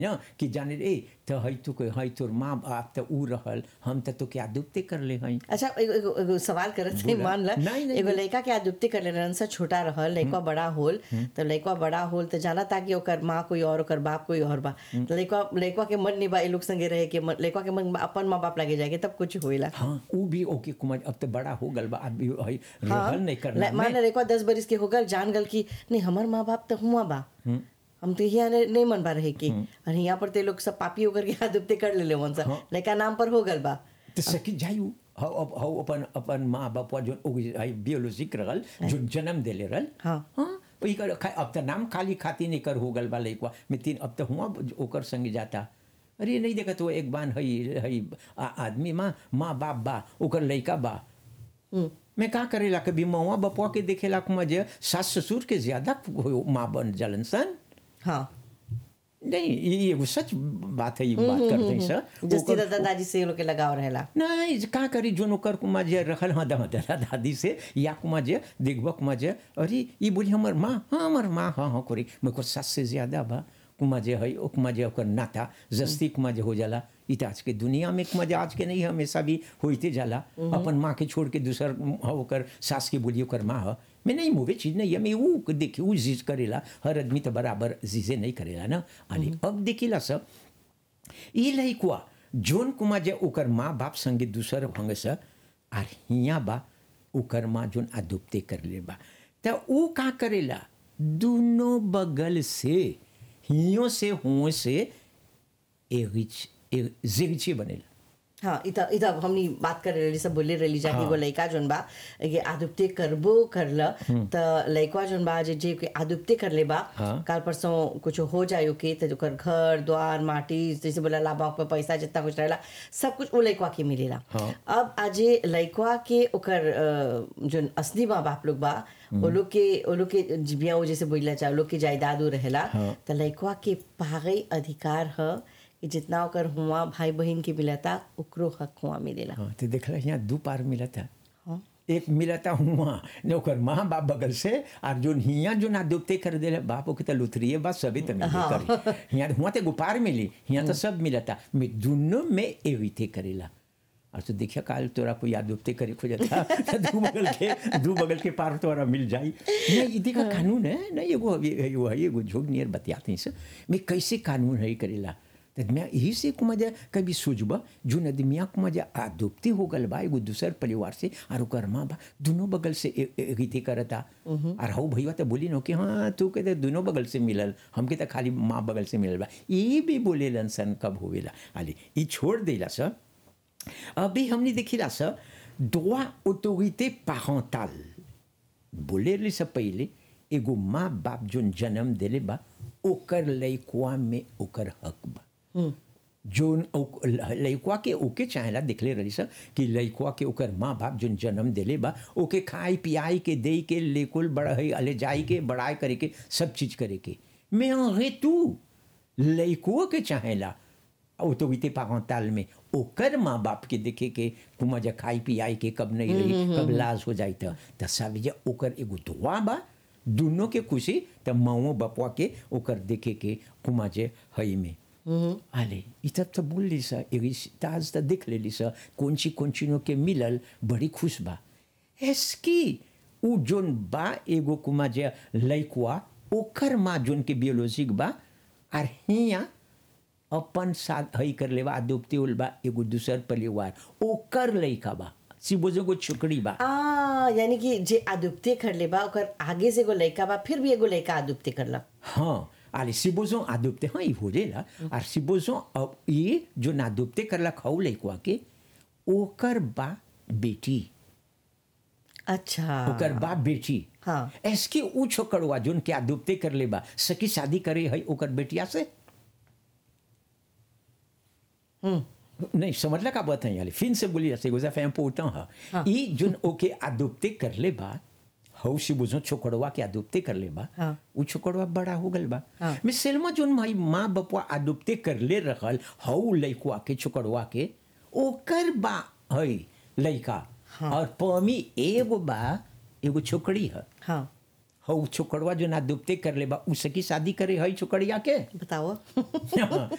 न कि जाने रे तो हई तो कोई हई तोर माँ बाप तो ऊ रहल हम तो तो क्या दुबते कर ले हई अच्छा एगो एगो एगो सवाल करत नहीं बोला। मान ला नहीं, नहीं, एगो नहीं। लड़का के आदुप्ति कर ले रहन सा छोटा रहल लड़का बड़ा होल तो लड़का बड़ा होल तो जाना था कि ओकर माँ कोई और ओकर बाप कोई और बा तो लड़का लड़का के मन नहीं बा ए लोग संगे रहे के मन- लड़का के मन बा अपन माँ बाप लगे जाएगा तब कुछ होइला हाँ ऊ भी ओके कुमार अब तो बड़ा हो गल बा अभी हई हाँ रहल नहीं करना ल- मान ला लड़का दस बरिस के हो गल जान गल कि नहीं हमार माँ बाप तो हुआ बा हम तो यहाँ ने- नहीं मन बा रहे की और यहाँ पर ते लोग सब पापी होकर के आदुप्ति कर ले ले वन सा लड़का नाम पर हो गल बा तो सकी जायू हौ अब हौ अपन अपन माँ बाप जो हई बियोलॉजिक रहल जो जन्म देले रहल हाँ। हाँ वही कर खा- अब तो नाम खाली खाती नहीं कर हो गल बा लइकवा में तीन अब तो हुआ ओकर संग जाता अरे नहीं देखा तो एक बान हई हई आ- आदमी माँ माँ बाप बा ओकर लइका बा मैं का करेला कभी मौआ बपुआ के देखेला को मजे सास ससुर के ज्यादा हो- माँ बन जलन सन हाँ नहीं ये एगो सच बात है ये बात करते हैं सर जस्ती ओकर- दादा दादी से ये लोग के लगाव रहेला नहीं का करी जो नौकर कुमा जे रखल हाँ दादा दादा दादी से या कुमा जे देखबा कुमा जे अरे ये बोली हमर माँ हाँ हमर माँ हाँ हाँ करी मैं को सास से ज्यादा बा कुमा जे है ओ कुमा जे ओकर नाता जस्ती कुमा जे हो जाला इ त आज के दुनिया में कुमा जे आज के नहीं हमेशा भी होते जाला अपन माँ के छोड़ के दूसर हाँ ओकर सास के बोली ओकर माँ है मैं नहीं मुवे चीज नहीं है मैं वो देखी वो चीज करेला हर आदमी तो बराबर चीजें नहीं करेला ना अरे अब देखिला सब ई लइकवा जोन कुमा जे ओकर माँ बाप संगे दूसर भंग से आर हियाँ बा ओकर माँ जोन अदुप्ते कर ले बा त ऊ का करेला दोनों बगल से हियों से हुओं से एगिच ए- जिगची बनेला हाँ इता इता हमनी बात कर रही सब बोले रही जा कि एगो लड़का जोन बा ये आदुप्ते करबो करल त लड़का जोन बा जे जे के आदुप्ते कर ले बा हाँ। काल परसों कुछ हो जायो के त ओकर घर द्वार माटी जैसे बोला लाभा पे पैसा जितना कुछ रहेला सब कुछ वो लड़का के मिलेला हाँ। अब आज लड़का के ओकर अ, जोन असली माँ बाप लोग बा वो लोग के वो लोग के जिबिया वो जैसे बोला चाहे लोग के जायदाद उ रहेला हाँ। त लड़का के पागई अधिकार ह कि जितना ओकर हुआ भाई बहन के मिलता ओकरो हक हुआ मिलेला हाँ तो देखला यहाँ दो पार मिला था हाँ। एक मिला था हुआ ने ओकर माँ बाप बगल से और जोन हियाँ जो ना दुबते कर दे बाप के तो लुथरिए बा सभी तो मिले करी यहाँ हुआ तो गुपार मिली यहाँ तो सब मिला था मैं दोनों में एविते करेला और तो देखिए काल तोरा कोई याद दुबते करे खोजता तो दू बगल के दू बगल के पार तोरा मिल जाई नहीं ई देखा कानून है नहीं एगो एगो है एगो झोग नियर बतियाते हैं से मैं कैसे कानून है करेला तो मैं यही से को मजा कभी सोचबा जो नदमिया को मजा आदुप्ती हो गल बा एगो दूसर परिवार से और ओकर माँ बा दोनों बगल से ए- ए- रीति करता और हऊ भैया तो बोली न कि हाँ तू कहते दोनों बगल से मिलल हमके तो खाली माँ बगल से मिलल बा ये भी बोले सन कब होवेला आली ई छोड़ देला सर अभी हमने देखिला सर droit autorité parentale बोले से पहले एगो माँ बाप जोन जन्म देले बा ओकर लइकवा में ओकर हक बा जोन ओक- लइकवा के ओके चाहेला देखले रही सर कि लइकवा के ओकर माँ बाप जोन जन्म देले बा ओके खाई पियाई के दे के लेकुल बढ़ाई अले जाई के बढ़ाई करे के सब चीज करे के मैं रे तू लइकवा के चाहेला ऑटोरिटी पारंटाल में ओकर माँ बाप के देखे के कुमा जा खाई पियाई के कब नहीं रही कब लाज हो जाई त त सब जे ओकर एगो दुआ बा दोनों के खुशी त माओ बपवा के ओकर देखे के कुमा जे हई में आले ई तब तो बोल ली सा एगी ताज त देख लेली सा कौन ची कौन चीनो के मिलल बड़ी खुश बा एसकी उ जोन बा एगो कुमा जे लइकवा ओकर माँ जोन के बियोलॉजिक बा आर हिया अपन साथ हई कर लेवा आदुप्ती उल बा एगो दूसर परिवार ओकर लइका बा सिबोजो को छोकरी बा आ यानी कि जे आदुप्ते कर ले बा ओकर आगे से एगो लड़का बा फिर भी एगो लड़का आदुप्ते करला हाँ आले सिबोजो आदुप्ते हाँ ई हो रेला और सिबोजो अब ये जो नादुप्ते करला खाऊ लइकवा के ओकर बा बेटी अच्छा ओकर बा बेटी हाँ। एसके ऊ छोकरवा जोन के आदुप्ते कर ले बा सकी शादी करे हई ओकर बेटिया से नहीं समझला का बात है याली फिर से बोली जैसे गुजा फैम पोता है ई जोन ओके आदुप्ते कर ले बा हौ से बुझो छोकड़वा के आदुप्ते कर ले बा हाँ। उ छोकड़वा बड़ा हो गल बा हाँ। मैं सेलमा जोन माई माँ बपवा आदुप्ते कर ले रहल हौ लइकवा के छोकड़वा के ओकर बा हई लइका और पमी एगो बा एगो छोकड़ी है हाँ हौ छोकड़वा जो ना दुबते कर ले बा उसकी शादी करे हई छोकड़िया के बताओ हाँ,